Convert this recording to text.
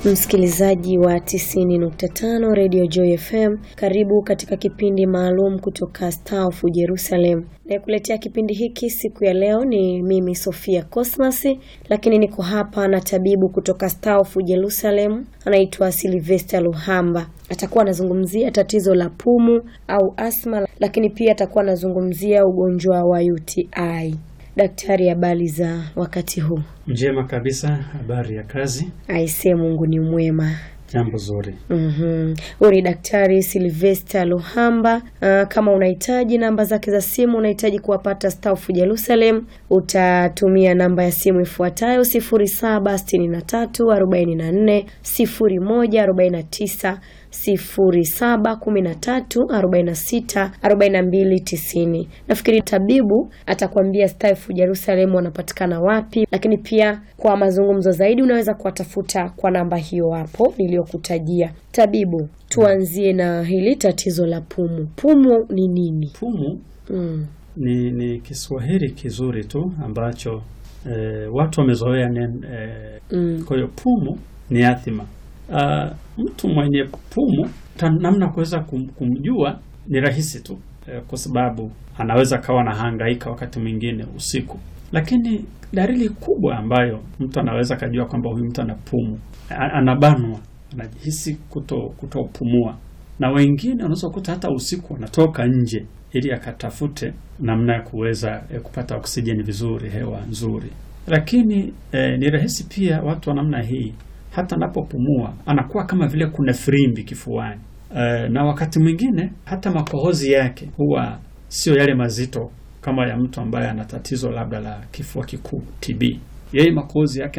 Msikilizaji wa 90.5 Radio Joy FM, karibu katika kipindi maalum kutoka Star of Jerusalem. Nayekuletea kipindi hiki siku ya leo ni mimi Sofia Cosmas, lakini niko hapa na tabibu kutoka Star of Jerusalem, anaitwa Sylvester Luhamba. Atakuwa anazungumzia tatizo la pumu au asma, lakini pia atakuwa anazungumzia ugonjwa wa UTI. Daktari, habari za wakati huu? Njema kabisa. Habari ya kazi? Aisee, Mungu ni mwema. Jambo zuri. Mhm. Huyu ni Daktari Sylvester Luhamba. Uh, kama unahitaji namba zake za simu, unahitaji kuwapata Star of Jerusalem, utatumia namba ya simu ifuatayo 0763 44 01 49 0713464290. Nafikiri tabibu atakwambia Star of Jerusalem wanapatikana wapi, lakini pia kwa mazungumzo zaidi unaweza kuwatafuta kwa namba hiyo hapo niliyokutajia. Tabibu, tuanzie na hili tatizo la pumu. Pumu ni nini? Pumu Mm. ni, ni Kiswahili kizuri tu ambacho eh, watu wamezoea neno eh, Mm. kwa hiyo pumu ni athima. Ah, mtu mwenye pumu ta- namna kuweza kum, kumjua ni rahisi tu eh, kwa sababu anaweza kawa na hangaika wakati mwingine usiku, lakini dalili kubwa ambayo mtu anaweza kajua kwamba huyu mtu ana pumu, a- anabanwa, anajihisi kuto kutopumua, na wengine unaweza kukuta hata usiku anatoka nje ili akatafute namna ya kuweza eh, kupata oksijeni vizuri, hewa nzuri. Lakini eh, ni rahisi pia watu wa namna hii hata anapopumua anakuwa kama vile kuna firimbi kifuani. Eh, na wakati mwingine hata makohozi yake huwa sio yale mazito kama ya mtu ambaye ana tatizo labda la kifua kikuu TB. Yeye makohozi yake